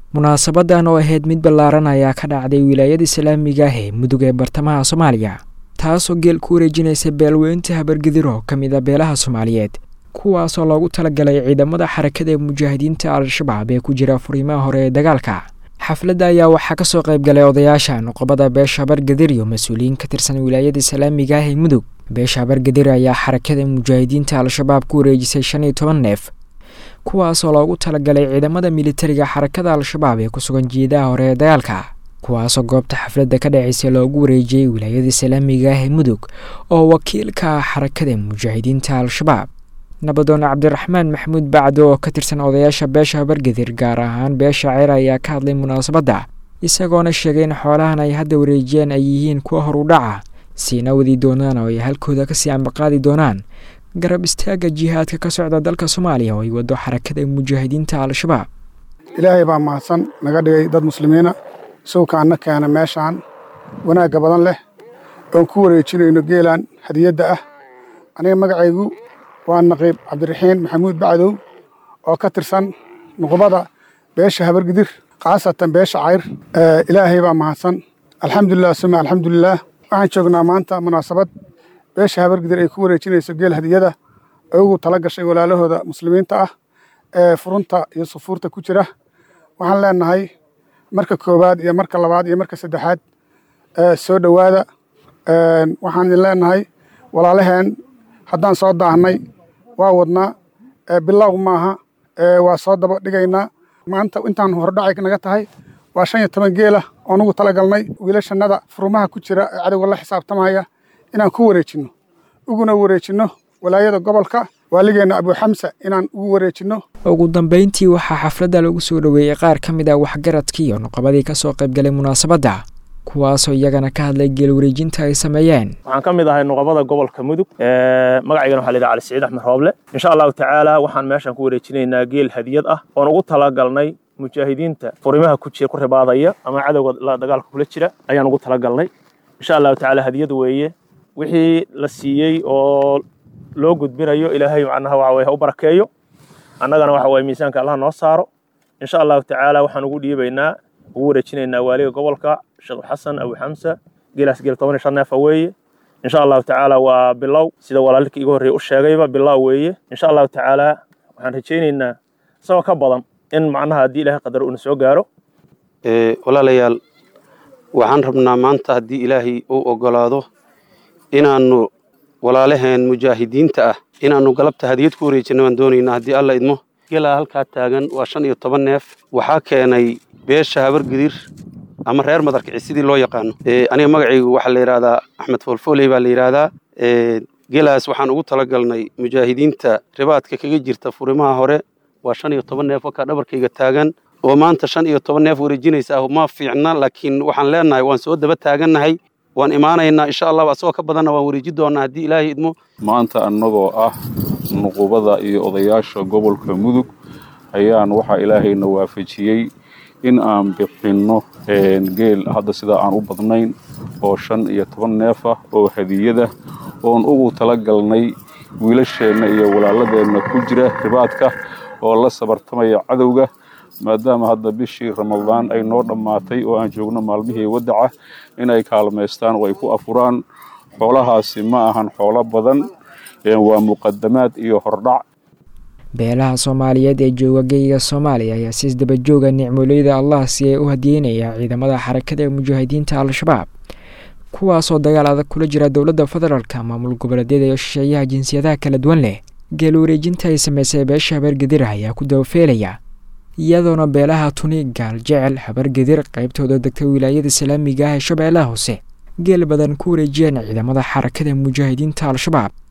munaasabadan oo ahayd mid ballaaran ayaa ka dhacday wilaayada islaamiga ah ee mudug ee bartamaha soomaaliya taasoo geel ku wareejinaysa beelweynta habargedir oo ka mid a beelaha soomaaliyeed kuwaasoo loogu talagalay ciidamada xarakada ee mujaahidiinta al-shabaab ee ku jira furiimaha hore ee dagaalka xafladda ayaa waxaa kasoo qayb galay odayaasha nuqobada beesha habargedir iyo mas-uuliyiin ka tirsan wilaayada islaamiga ah ee mudug beesha habargedir ayaa xarakada mujaahidiinta al-shabaab ku wareejisay shan iyo toban neef kuwaasoo loogu talagalay ciidamada militariga xarakada al-shabaab ee ku sugan jiidaha hore ee dagaalka kuwaasoo goobta xafladda ka dhaceysay loogu wareejiyey wilaayada islaamiga ah ee mudug oo wakiilka ah xarakada mujaahidiinta al-shabaab nabadoon cabdiraxmaan maxamuud bacdo oo ka tirsan odayaasha beesha habargedir gaar ahaan beesha ceer ayaa ka hadlay munaasabadda isagoona sheegay in xoolahan ay hadda wareejiyeen ay yihiin kuwa hor u dhaca siina wadi doonaan oo ay halkooda kasii ambaqaadi doonaan garab istaagga jihaadka ka socda dalka soomaaliya oo ay wado xarakada mujaahidiinta al-shabaab ilaahay baa mahadsan naga dhigay dad muslimiina sawkaanna keena meeshaan wanaagga badan leh oon ku wareejinayno geelan hadiyadda ah aniga magacaygu waa naqiib cabdiraxiin maxamuud bacdow oo ka tirsan nuqbada beesha habargidir khaasatan beesha cayr ilaahay baa mahadsan alxamdulilah suma alxamdulilaah waxaan joognaa maanta munaasabad beesha habargidir ay ku wareejinayso geel hadiyada ay ugu tala gashay walaalahooda muslimiinta ah ee furunta iyo sufuurta ku jira waxaan leenahay marka koowaad iyo marka labaad iyo marka saddexaad soo dhowaada waxaan idin leenahay walaalaheen haddaan soo daahnay waa wadnaa bilow maaha waa soo daba dhigaynaa maanta intaan hordhacay naga tahay waa shan iyo toban geela oon ugu talagalnay wiilashannada furumaha ku jira ee cadowga la xisaabtamaya inaan ku wareejinno uguna wareejinno walaayada gobolka waaligeenna abuuxamsa inaan ugu wareejinno ugu dambeyntii waxaa xafladda lagu soo dhoweeyey qaar ka mid ah waxgaradkii iyo nuqabadii ka soo qayb galay munaasabadda kuwaasoo iyagana ka hadlay geel wareejinta ay sameeyeen waxaan ka mid ahay nuqabada gobolka mudug magacaygana waxa la yidhaha cali siciid axmed rooble insha allahu tacaala waxaan meeshan ku wareejinaynaa geel hadiyad ah oon ugu talagalnay mujaahidiinta furimaha ku jira ku ribaadaya ama cadowga dagaalka kula jira ayaan ugu talagalnay insha allahu tacaala hadiyad weeye wixii la siiyey oo loo gudbinayo ilaahay macnaha waxa weye ha u barakeeyo annagana waxa weye miisaanka allah noo saaro insha allahu tacaala waxaan ugu dhiibaynaa ugu wareejinaynaa waaliga gobolka sheekh xasan abu xamsa geelaas geel toban iyo shan neefa weeye insha allahu tacaala waa bilow sida walaalka iga horreeye u sheegayba bilow weeye insha allahu tacaala waxaan rajaynaynaa isagoo ka badan in macnaha haddii ilaahay qadar uuna soo gaaro walaalayaal waxaan rabnaa maanta haddii ilaahay uu ogolaado inaannu walaalaheen mujaahidiinta ah inaannu galabta hadiyad ku wareejinno waan doonaynaa haddii alla idmo gelaa halkaa taagan waa shan iyo toban neef waxaa keenay beesha habargidir ama reer madarkici sidii loo yaqaano aniga magacaygu waxaa la yidhahdaa axmed foolfooley baa la yidhaahdaa gelaas waxaan ugu talagalnay mujaahidiinta ribaadka kaga jirta furimaha hore waa shan iyo toban neef wakaa dhabarkayga taagan oo maanta shan iyo toban neef wareejinaysa ah ma fiicna laakiin waxaan leenahay waan soo daba taagannahay waan imaanaynaa insha allah asagoo ka badanna waan wareeji doonaa haddii ilaahay idmo maanta annagoo ah nuqubada iyo odayaasha gobolka mudug ayaan waxaa ilaahayna waafajiyey in aan bixinno geel hadda sidaa aan u badnayn oo shan iyo toban neef ah oo hadiyada oon ugu tala galnay wiilasheenna iyo walaaladeenna ku jira ribaadka oo la sabartamaya cadowga maadaama hadda bishii ramadaan ay noo dhammaatay oo aan joogno maalmihii wadaca inay kaalmaystaan oo ay ku afuraan xoolahaasi ma ahan xoolo badan waa muqadamaad iyo hordhac beelaha soomaaliyeed ee jooga geyga soomaaliya ayaa siis dabajooga nicmoleyda allah si ay u hadiyeynaya ciidamada xarakada ee mujaahidiinta al-shabaab kuwaasoo dagaal adag kula jira dowladda federaalka maamul goboleedyada iyo shisheeyaha jinsiyadaha kala duwan leh geel wareejinta ay sameysay beesha habargedir ayaa ku dabafeelaya iyadoona beelaha tuni gaal jecel habargedir qaybtooda degta wilaayada islaamiga ah ee shabeellaha hoose geel badan ku wareejiyeen ciidamada xarakada mujaahidiinta al-shabaab